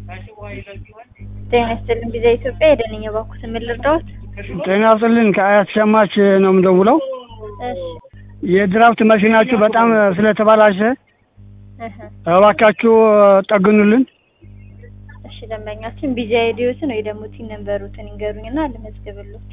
ጤና ይስጥልኝ ጊዜ ኢትዮጵያ የደንኛ ባኩት ምን ልርዳዎት? ጤና ይስጥልኝ ከአያት ሸማች ነው የምደውለው። እሺ የድራፍት መኪናችሁ በጣም ስለተበላሸ እህ እባካችሁ ጠግኑልን። እሺ ደንበኛችን ቢዚ አይዲዮትን ወይ ደግሞ ቲን ነምበሩትን ይንገሩኝና ልመዝግብሎት።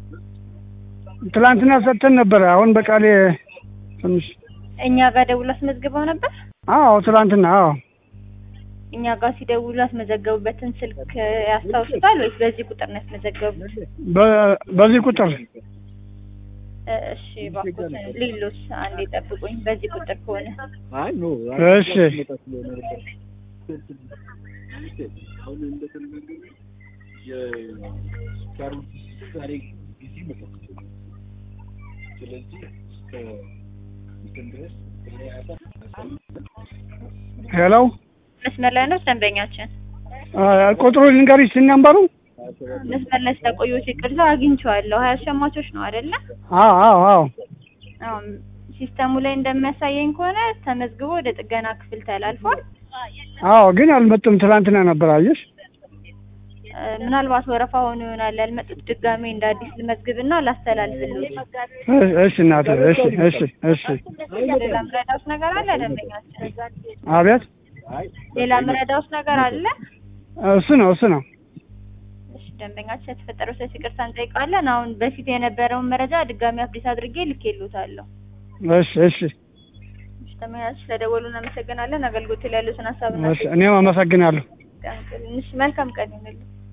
ትላንትና ሰጥተን ነበረ። አሁን በቃሌ ትንሽ እኛ ጋር ደውሎ አስመዝግበው ነበር። አዎ ትላንትና አዎ እኛ ጋር ሲደውሉ ያስመዘገቡበትን ስልክ ያስታውሱታል ወይስ በዚህ ቁጥር ነው ያስመዘገቡት? በ- በዚህ ቁጥር እ እሺ ባኩትን ሌሎስ አንዴ ጠብቁኝ። በዚህ ቁጥር ከሆነ እሺ ሄሎ መስመር ላይ ነው ደንበኛችን። አ፣ ቁጥሩ ልንገርሽ ሲነምበሩ መስመር ላይ ስለቆየሁት ይቅርታ አግኝቼዋለሁ። ሀያ ሸማቾች ነው አይደለ? አዎ አዎ አዎ አሁን ሲስተሙ ላይ እንደሚያሳየኝ ከሆነ ተመዝግቦ ወደ ጥገና ክፍል ተላልፏል። አዎ ግን አልመጡም። ትላንትና ነበር አየሽ። እ፣ ምናልባት ወረፋ ሆኖ ይሆናል ያልመጡት። ድጋሜ እንደ አዲስ ልመዝግብና ላስተላልፍልዎት። እ- እሺ እናቴ እሺ እሺ እሺ ሌላ ምረዳውስ ነገር አለ ደንበኛችን? አቤት ሌላ ምረዳውስ ነገር አለ? እሱ ነው እሱ ነው እሺ ደንበኛችን የተፈጠረው ስህተት ይቅርታ እንጠይቃለን። አሁን በፊት የነበረውን መረጃ ድጋሚ አፕዴት አድርጌ ልኬልዎታለሁ። እሺ እሺ እሺ ደንበኛችን ስለደወሉ እናመሰግናለን። አገልግሎት ላይ ያሉትን ሀሳብና እሺ እኔም አመሰግናለሁ። መልካም ቀን መልካም ቀን ይሁንልዎ።